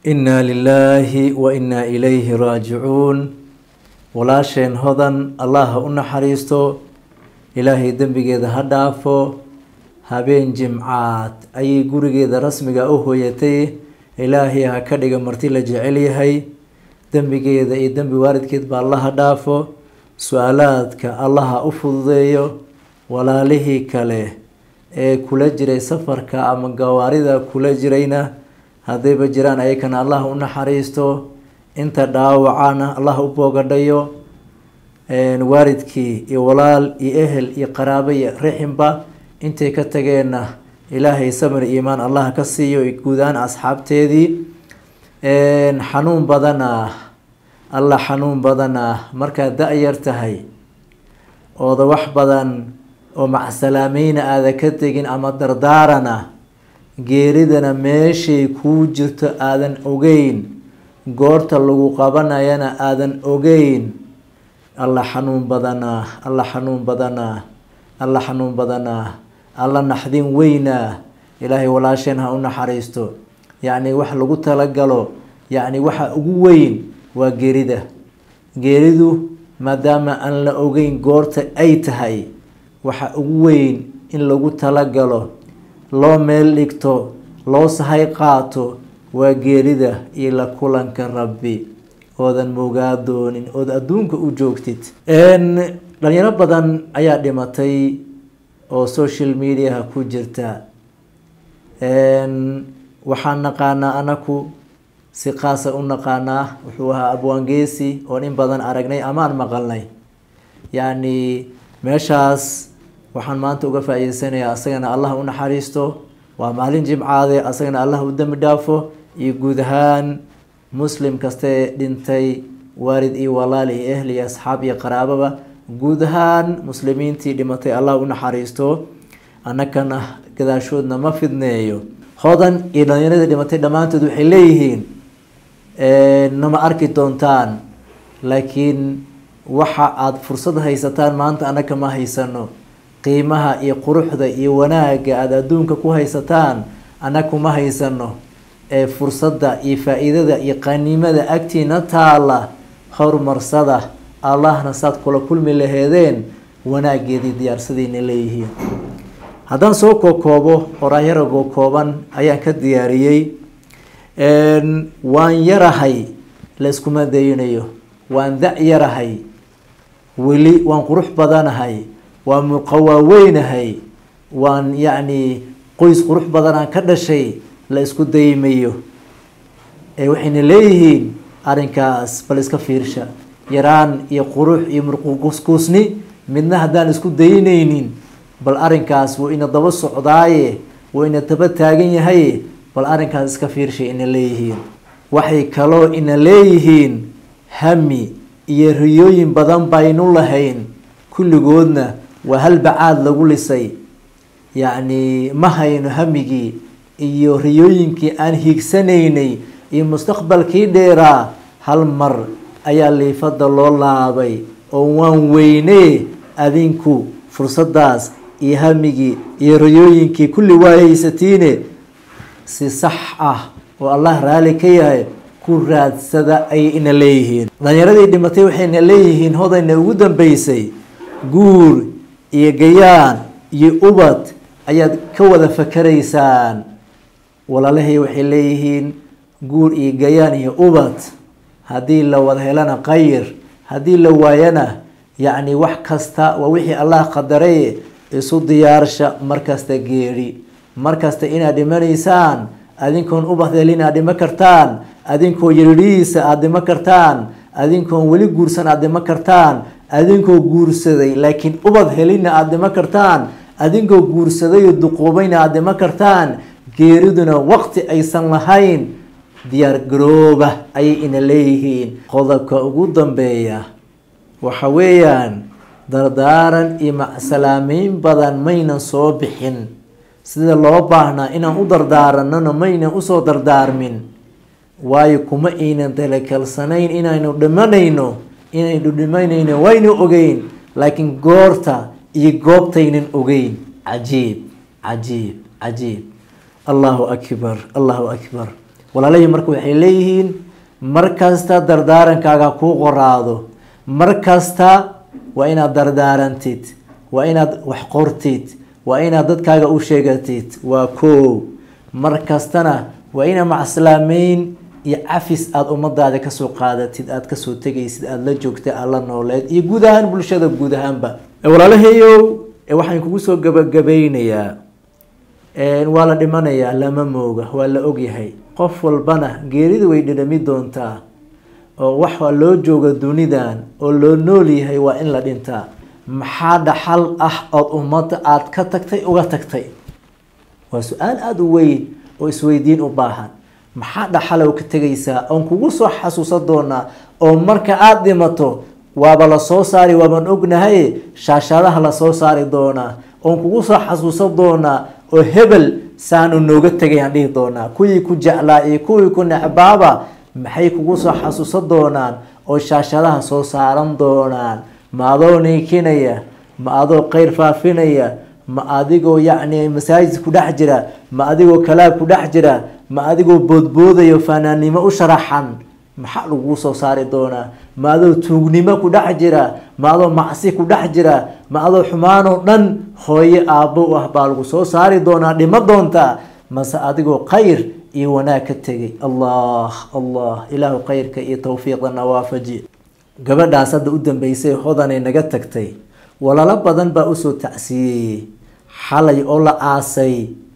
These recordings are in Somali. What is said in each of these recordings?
innaa lilaahi wa innaa ilayhi raajicuun walaasheen hodan allah ha u naxariisto ilaahay dembigeeda ha dhaafo habeen jimcaad ayay gurigeeda rasmiga u hooyatay ilaahay ha ka dhiga marti la jecel yahay dembigeeda iyo dembi waalidkeed ba alla ha dhaafo su-aalaadka allah ha u fududeeyo walaalihii kale ee kula jiray safarka ama gawaarida kula jirayna haddayba jiraan ayakana allah u naxariisto inta dhaawacana allah u boogadhayo waalidkii iyo walaal iyo ehel iyo qaraabo iyo rixinba intay ka tageenna ilaahay samir iimaan allah ka siiyo guudaan asxaabteedii xanuun badana alla xanuun badana markaad da-yar tahay ooda wax badan oo macsalaamayna aada ka tegin ama dardaarana geeridana meeshay kuu jirto aadan ogeyn goorta lagu qabanayana aadan ogeyn alla xanuun badanaa alla xanuun badanaa alla xanuun badanaa alla naxdin weynaa ilaahay walaasheen ha u naxariisto yacni wax lagu talagalo yacni waxa ugu weyn waa geerida geeridu maadaama aan la ogeyn goorta ay tahay waxa ugu weyn in lagu talagalo loo meel dhigto loo sahay qaato waa geerida iyo la kulanka rabbi oodan moogaa doonin ood adduunka u joogtid dhalinyaro badan ayaa dhimatay oo social mediaha ku jirta waxaan naqaanaa anaku si qaasa u naqaanaa wuxuu ahaa abwaangeesi oon in badan aragnay amaan maqalnay yacni meeshaas waxaan maanta uga faa-iideysanayaa asagana allah u naxariisto waa maalin jimcaade asagana allah u dembi dhaafo iyo guud ahaan muslim kastee dhintay waalid iyo walaal iyo ehl iyo asxaab iyo qaraababa guud ahaan muslimiintii dhimatay allah u naxariisto annakana gadaashoodna ma fidneeyo hodan iyo dhalinyaradii dhimatay dhammaantood waxay leeyihiin nama arki doontaan laakiin waxa aada fursad haysataan maanta annaka ma haysano qiimaha iyo quruxda iyo wanaagga aada adduunka ku haysataan annaku ma haysano ee fursadda iyo faa-iidada iyo qaniimada agtiina taala horumarsada allahna saad kula kulmi laheedeen wanaageedii diyaarsadayna leeyihiin haddaan soo kookoobo horaayaragoo kooban ayaan ka diyaariyey waan yarahay la iskuma daynayo waan da-yarahay weli waan qurux badanahay waan muqawaaweynahay waan yacni qoys qurux badanaan ka dhashay la isku daymayo ee waxayna leeyihiin arrinkaas bal iska fiirsha yaraan iyo qurux iyo murqukuskuusni midna haddaan isku daynaynin bal arrinkaas wuu ina daba socdaaye wuu ina daba taagan yahay bal arrinkaas iska fiirshay ina leeyihiin waxay kaloo ina leeyihiin hami iyo riyooyin badan baynu lahayn kulligoodna waa hal bacaad lagu lisay yacni ma hayno hamigii iyo riyooyinkii aan hiigsanaynay iyo mustaqbalkii dheeraa hal mar ayaa liifada loo laabay oo waan weynee adinku fursaddaas iyo hamigii iyo riyooyinkii kulli waa haysatiine si sax ah oo allah raali ka yahay ku raadsada ayay ina leeyihiin dhalinyaradii dhimatay waxayna leeyihiin hodayna ugu dambeysay guur iyo gayaan iyo ubad ayaad ka wada fakaraysaan walaalahay waxay leeyihiin guur iyo gayaan iyo ubad haddii la wada helana qayr haddii la waayana yacni wax kasta waa wixii allah qadaray isu diyaarsha markasta geeri markasta inaad dhimanaysaan adinkoon ubad helin aad dhimo kartaan adinkoo yaridhihiisa aada dhimo kartaan adinkoon weli guursan aada dhimo kartaan adinkoo guursaday laakiin ubad helinna aada dhimo kartaan adinkoo guursadayoo duquubayna aada dhimo kartaan geeriduna waqti aysan lahayn diyaar garooba ayay ina leeyihiin qodobka ugu dambeeya waxa weeyaan dardaaran iyo macsalaameyn badan maynan soo bixin sida loo baahnaa inaan u dardaaranona maynan usoo dardaarmin waayo kuma aynan talakalsanayn inaynu dhimanayno inaynu dhimanayno waynu ogeyn laakiin goorta iyo goobtaynan ogeyn cajiib cajiib cajiib allahu akbar allahu akbar walaalahii marka waxay leeyihiin mar kasta dardaarankaaga kuu qoraado mar kasta waa inaad dardaarantid waa inaad wax qortid waa inaad dadkaaga u sheegatid waa koow mar kastana waa ina macslaameyn iyo cafis aada ummadaada kasoo qaadatid aada kasoo tegaysid aada la joogtay aada la nooleed iyo guud ahaan bulshada guud ahaanba walaalahayow waxaan kugu soo gabagabeynayaa waa la dhimanayaa lama mooga waa la ogyahay qof walbana geerida way dhidhami doontaa oo waxa loo jooga dunidan oo loo nool yahay waa in la dhintaa maxaa dhaxal ah ood ummadda aada ka tagtay uga tagtay waa su-aal aada u weyn oo isweydiin u baahan maxaa dhaxalow ka tegaysaa oon kugu soo xasuusan doonaa oo marka aada dhimato waaba la soo saari waabaan ognahay shaashadaha lasoo saari doonaa oon kugu soo xasuusan doonaa oo hebel saanu nooga tegayaan dhihi doonaa kuwii ku jeclaa iyo kuwii ku necbaaba maxay kugu soo xasuusan doonaan oo shaashadaha soo saaran doonaan ma adoo niikinaya ma adoo qeyr faafinaya ma adigoo yacni masaajid ku dhex jira ma adigoo kalaab ku dhex jira ma adigoo boodboodayo fanaannimo u sharaxan maxaa lagu soo saari doonaa ma adoo tuugnimo ku dhex jira ma adoo macsi ku dhex jira ma adoo xumaanoo dhan hooyo aabbo u ah baa lagu soo saari doonaa dhimo doontaa mase adigoo khayr iyo wanaag ka tegay allah allah ilaahu khayrka iyo towfiiqdana waafaji gabadhaas hadda u dambeysay hodanay naga tagtay walaalo badan baa usoo tacsiiyey xalay oo la aasay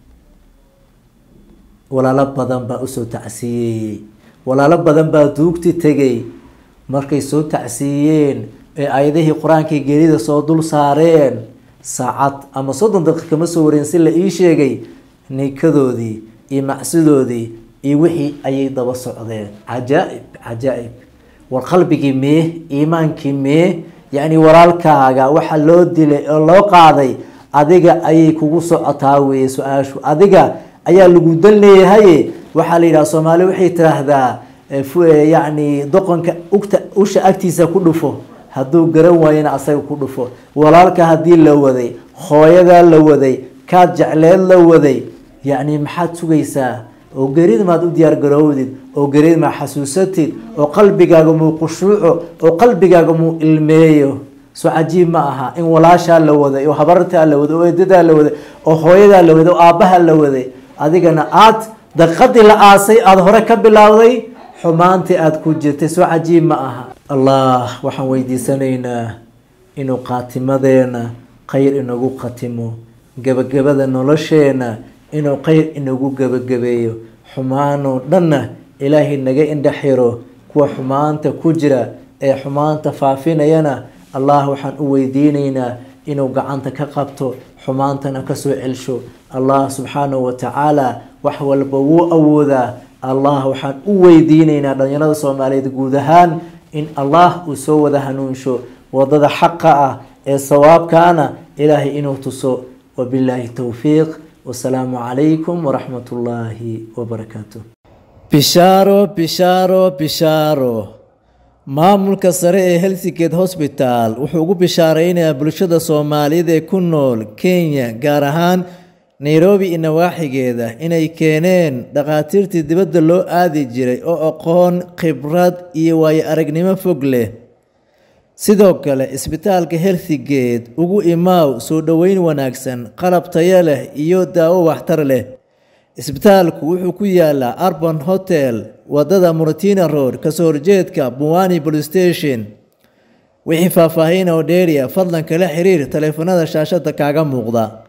walaalo badan baa usoo tacsiiyey walaalo badan baa duugti tegay markay soo tacsiiyeen ee ayadihii qur-aankii geerida soo dul saareen saacad ama soddon daqiiq kama soo wareen si la ii sheegay nikadoodii iyo macsidoodii iyo wixii ayay daba socdeen cajaa-ib cajaa-ib war qalbigii mee iimaankii mee yacni walaalkaaga waxa loo dilay oo loo qaaday adiga ayay kugu socotaa weeye su-aashu adiga ayaa lagu dan leeyahaye waxaa la yidhaha soomaali waxay tiraahdaa yacni doqonka ugta usha agtiisa ku dhufo hadduu garan waayana asaga ku dhufo walaalka haddii la waday hooyadaa la waday kaad jecleed la waday yacni maxaad sugaysaa oo gerid maad u diyaar garoowdid oo gerid maa xasuusatid oo qalbigaaga muu qushuuco oo qalbigaaga muu ilmeeyo soo cajiib ma aha in walaashaa la waday oo habartaa la waday oo eedadaa la waday oo hooyadaa la waday oo aabbaha la waday adigana aad daqiiqadii la aasay aada hore ka bilowday xumaantii aada ku jirtay soo cajiib ma aha allah waxaan weydiisanaynaa inuu qaatimadeena khayr inagu khatimo gebagabada nolosheena inuu khayr inagu gebagabeeyo xumaanoo dhanna ilaahay naga indhaxiro kuwa xumaanta ku jira ee xumaanta faafinayana allah waxaan u weydiinaynaa inuu gacanta ka qabto xumaantana kasoo celsho allah subxaanahu watacaala wax walba wuu awoodaa allah waxaan u weydiinaynaa dhalinyarada soomaaliyeed guud ahaan in allah uu soo wada hanuunsho wadada xaqa ah ee sawaabkaana ilaahay inuu tuso wabilaahi towfiiq wasalaamu calaykum waraxmat ullaahi wabarakaatu bishaaro bishaaro bishaaro maamulka sare ee helsingate hosbital wuxuu ugu bishaareynayaa bulshada soomaaliyeed ee ku nool kenya gaar ahaan nairobi iyo nawaaxigeeda inay keeneen dhakhaatiirtii dibadda loo aadi jiray oo aqoon khibrad iyo waayo aragnimo fog leh sidoo kale isbitaalka helsingate ugu imaaw soo dhoweyn wanaagsan qalab tayo leh iyo daawo waxtar leh isbitaalku wuxuu ku yaalaa arban hotel wadada murtina road kasoo horjeedka buwani police station wixii faahfaahin oo dheeriya fadlan kala xiriir taleefanada shaashada kaaga muuqda